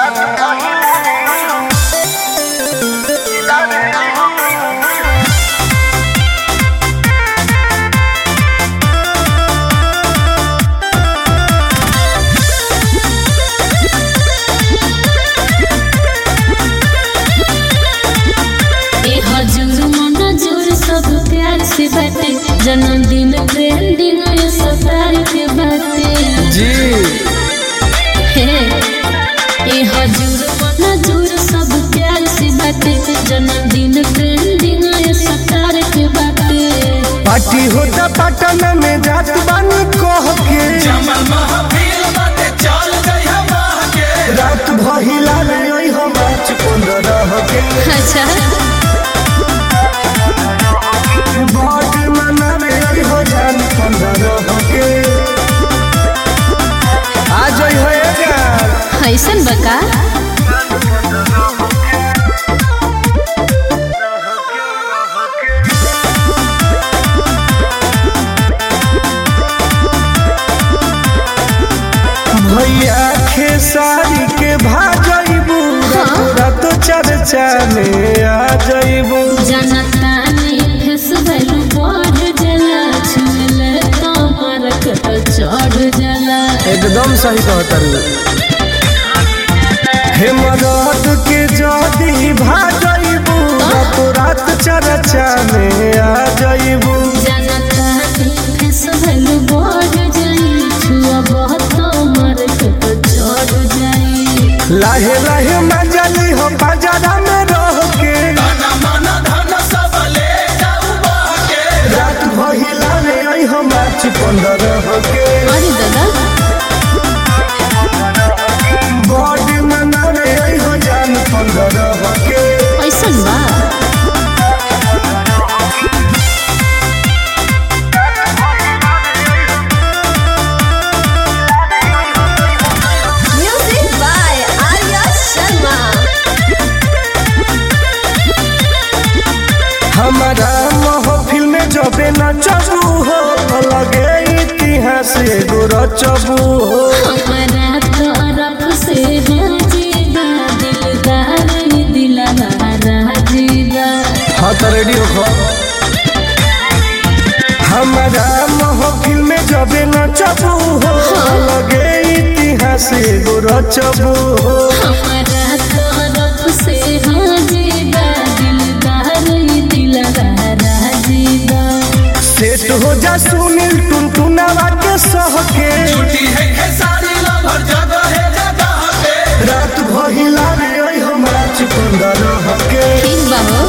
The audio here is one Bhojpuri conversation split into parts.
ए हजूर मनजूर सब प्यार से बाटे जन्मदिन ट्रेंडिंग ये सतार के बाटे जी हे ए हजूर मनजूर सब प्यार से बाटे जन्मदिन ट्रेंडिंग ये सतार के बाटे पार्टी होता पटना में जात बानी कह के जमल महफिल बाटे चल जइहा माह के रात भहिला ले ओइ हम आज पंद्रह के अच्छा बाट मना में ओइ हो जान पंद्रह के आ जाई हो यार ऐसन बका भैया खेसारी के भाजइबू रात चर्चा में आ जइबू जनता ने फेस वैल्यू बढ़ जला छुल तो मारक चढ़ जला एकदम सही कहता हे मदद के जदी भाजइबू रात रात चर्चा में आ जइबू जनता ने फेस वैल्यू बढ़ जाई छुआ बहुत मारक चढ़ जाई लाहे लाहे मजली हो बाजारा में रह के तन मन धन सब ले जाऊ बाह के रात भहिला में आई हम आज पंद्रह के अरे दादा बॉडी मना में आई हो जान पंद्रह के ऐसन बा Music by Arya Sharma. हमारा महफिल में जबे न चबू हो लगे इतिहास एगो रचबू हो हमारा तरफ से हाजीबा दिलदार ही दिलदार जीवा हाँ तो रेडी हो हमारा महफिल में जबे न चबू हो लगे इतिहास एगो रचबू हो हमारा तरफ से हाजीबा दिलदार ही दिलदार जीवा सेट हो जा सुनील टुनटुनावा के सह के छुट्टी है खेसारी लभर जगह है जगह पे रात भहिला रे ओइ हमरा पंद्रह के ठीक बा हो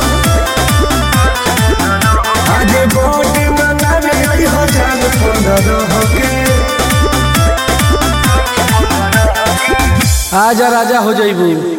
आगे बॉडी मना रे ओइ हो जान पंद्रह के आजा राजा हो जाइबू